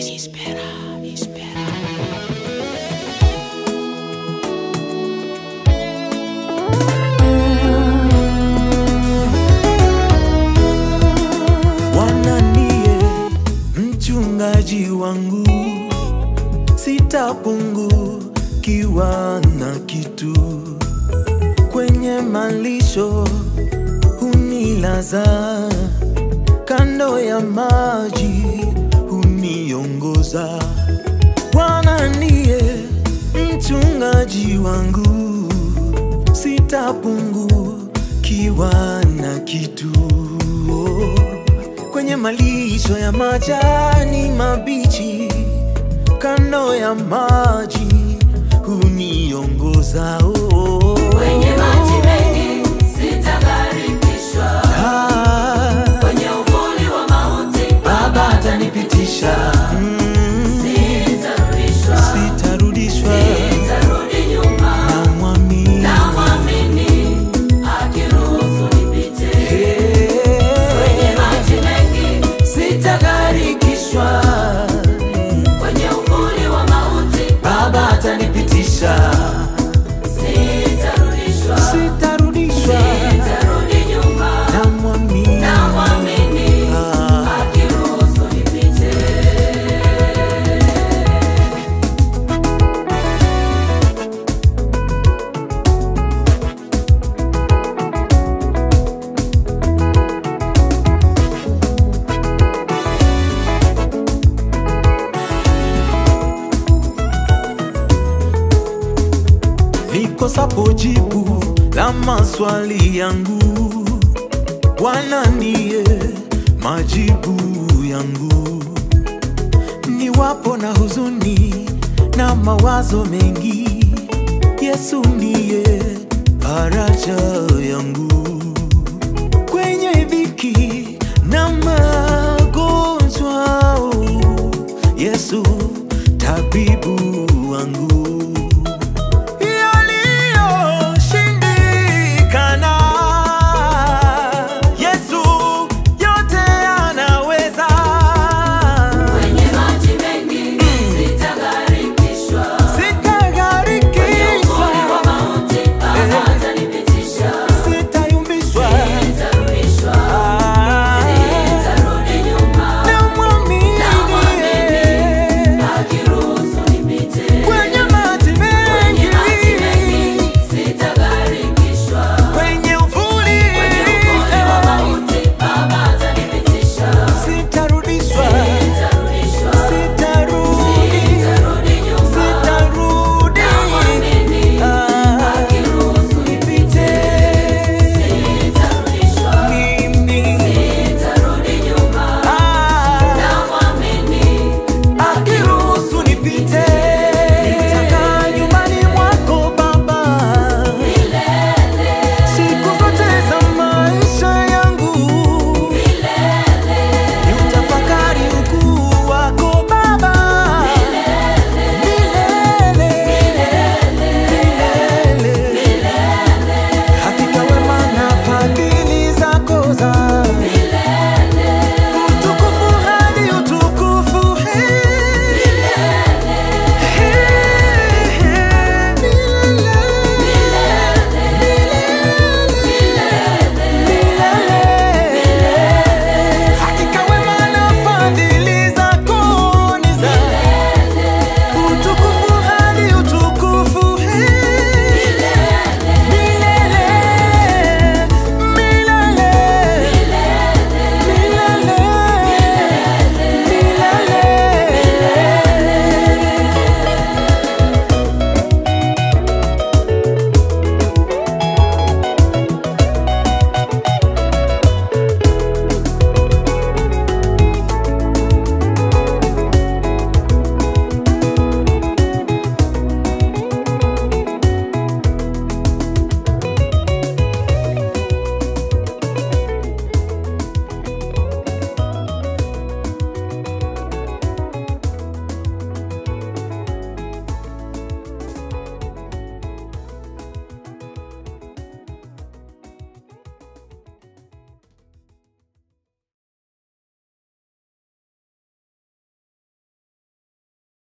Espera, espera. Bwana ndiye mchungaji wangu, sitapungukiwa na kitu. Kwenye malisho hunilaza, kando ya maji huniongoza. Bwana ndiye mchungaji wangu, sitapungukiwa na kitu. Kwenye malisho ya majani mabichi, kando ya maji huniongoza. Oh, Kwenye maji mengi sitagarikishwa, Ah, kwenye uvuli wa mauti Baba atanipitisha. Sitarudishwa, sitarudishwa sitarudi nyuma, namwamini. namwamini akiruhusu nipite. Kwenye maji mengi sitagarikishwa, kwenye uvuli wa mauti Baba atanipitisha. Sitarudishwa, sitarudishwa sitarudi nyuma, namwamini. namwamini Ah. akiruhusu nipite. nikosapo jibu la maswali yangu, Bwana ndiye majibu yangu. Niwapo na huzuni na mawazo mengi, Yesu ndiye faraja